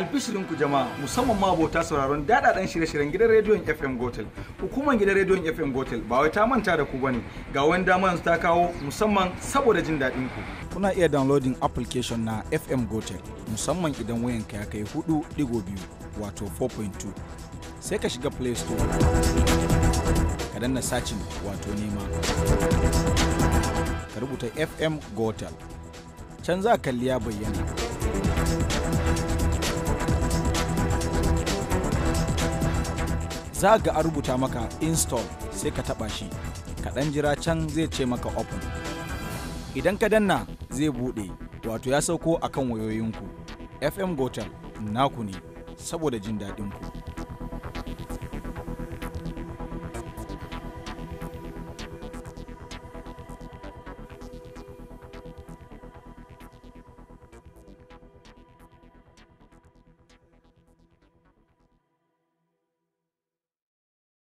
albishirinku jama'a musamman ma abota sauraron dadadan shirye-shiryen gidan rediyon FM Gotel. Hukumar gidan rediyon FM Gotel ba wai ta manta da ku bane ga wani dama ta kawo musamman saboda jin daɗin ku. Kuna iya downloading application na FM Gotel musamman idan wayanka ya kai 4.2 wato 4.2 sai ka shiga Play Store. Ka danna sacin wato nema. Ka rubuta FM Gotel. Can za kalli ya bayyana. za ga a rubuta maka install sai ka taba shi kaɗan jira can zai ce maka open idan ka danna zai buɗe wato ya sauko akan wayoyinku fm gotel naku ne saboda jin daɗinku